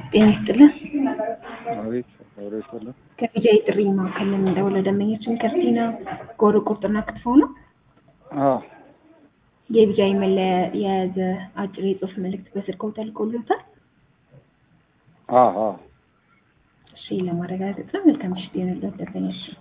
ጤና ይስጥልን። አቤት አብሮ ይሰላል። ከቢጃ የጥሪ ማዕከል የምንደውል ደንበኛችን ክርስቲና ጎሮ ቁርጥና ክትፎ ነው። አዎ የቢጃ መለያ የያዘ አጭር የጽሁፍ መልእክት በስልክዎ ተልኮልዎታል? አዎ አዎ እሺ ለማረጋገጥ ነው። መልካም ምሽት ይሁንልዎት ደንበኛችን።